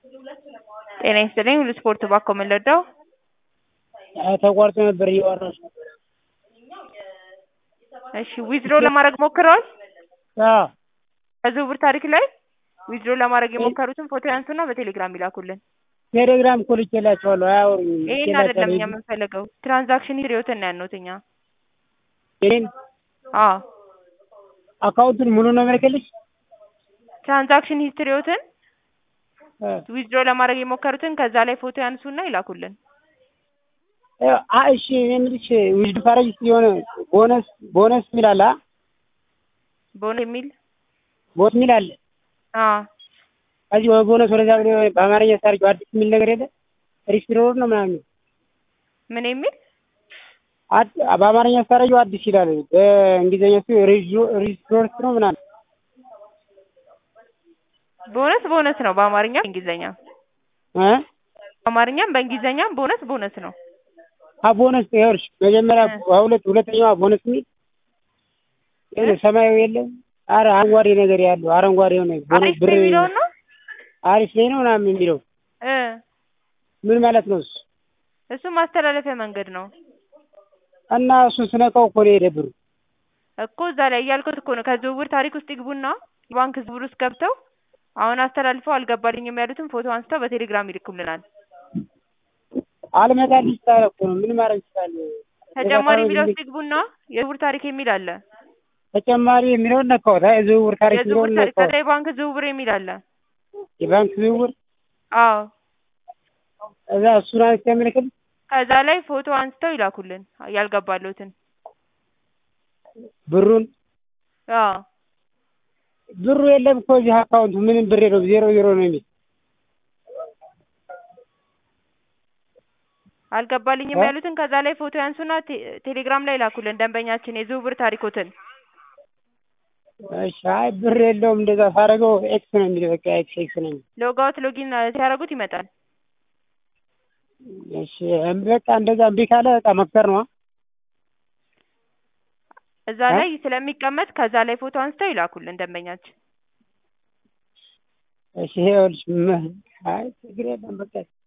ጤና ይስጥልኝ ሁሉ ስፖርት ባኮ ምን ልርዳው? ተቋርጦ ነበር እያወራሽ ነበር። እሺ ዊዝድሮ ለማድረግ ሞክረዋል? አዎ ከዝውውር ታሪክ ላይ ዊዝድሮ ለማድረግ የሞከሩትን ፎቶ ያንሱና በቴሌግራም ይላኩልን። ቴሌግራም እኮ ልኬላቸዋለሁ አያወሩኝም። ይሄን አይደለም እኛ የምንፈልገው ትራንዛክሽን ሂስትሪዎትን ነው ያልነውት እኛ። ይሄን አዎ አካውንቱን ሙሉ ነው የምልክልሽ? ትራንዛክሽን ሂስትሪዎትን ዊዝድሮ ለማድረግ የሞከሩትን ከዛ ላይ ፎቶ ያንሱና ይላኩልን። አ እሺ እኔ የምልሽ ዊዝድ ካረጅ የሆነ ቦነስ ቦነስ የሚል አለ አ? ቦነስ የሚል ቦት የሚል አለ። አዎ ከዚህ ወደ ቦነስ ወደዛ ብሎ በአማርኛ ሳርጅው አዲስ የሚል ነገር የለ ሪስቶር ነው ምናምን ምን የሚል አድ- በአማርኛ ሳረጅው አዲስ ይላል። በእንግሊዝኛ ሲ ሪስቶር ነው ምናምን ቦነስ ቦነስ ነው በአማርኛ በእንግሊዝኛ እ በአማርኛም በእንግሊዝኛም ቦነስ ቦነስ ነው። አ ቦነስ ይኸውልሽ መጀመሪያ ሁለት ሁለተኛዋ ቦነስ የሚል የሆነ ሰማያዊ የለም አረ አረንጓዴ ነገር ያለው አረንጓዴ የሆነ ቦነስ አሪፍ ብር ነው የሚለውን ነው አሪፍ ላይ ነው ምናምን የሚለው እ ምን ማለት ነው እሱ? እሱ ማስተላለፊያ መንገድ ነው እና እሱን ስነካው እኮ ነው የሄደ ብሩ። እኮ እዛ ላይ እያልኩት እኮ ነው። ከዝውውር ታሪክ ውስጥ ይግቡና የባንክ ዝውውር ውስጥ ገብተው አሁን አስተላልፈው አልገባልኝም ያሉትን ፎቶ አንስተው በቴሌግራም ይልኩልናል። አልመጣልሽ ስላለ እኮ ነው ምን ማድረግ ይችላል? ተጨማሪ የሚለው ውስጥ ይግቡና የዝውውር ታሪክ የሚል አለ። ተጨማሪ የሚለውን ነካሁት። አይ የዝውውር ታሪክ የዝውውር የሚለውን ታሪክ ነካሁት። ከዛ የባንክ ዝውውር የሚል አለ። የባንክ ዝውውር አዎ እዛ እሱን አንስቼ ያመለክል ከዛ ላይ ፎቶ አንስተው ይላኩልን ያልገባለሁትን። ብሩን አዎ ብሩ የለም እኮ እዚህ አካውንቱ ምንም ብር የለውም ዜሮ ዜሮ ነው የሚል አልገባልኝም እ? ያሉትን ከዛ ላይ ፎቶ ያንሱና ቴ- ቴሌግራም ላይ ላኩልን ደንበኛችን የዝውውር ታሪኮትን። እሺ አይ ብር የለውም እንደዛ ሳደርገው ኤክስ ነው የሚል በቃ ኤክስ ኤክስ ነው የሚል ሎጋውት ሎጊን ሲያደርጉት ይመጣል። እሺ በቃ እንደዛ እምቢ ካለ በቃ መክሰር ነው እዛ እ? ላይ ስለሚቀመጥ ከዛ ላይ ፎቶ አንስተው ይላኩልን ደንበኛችን። እሺ ይኸውልሽ ም- አይ ችግር የለም በቃ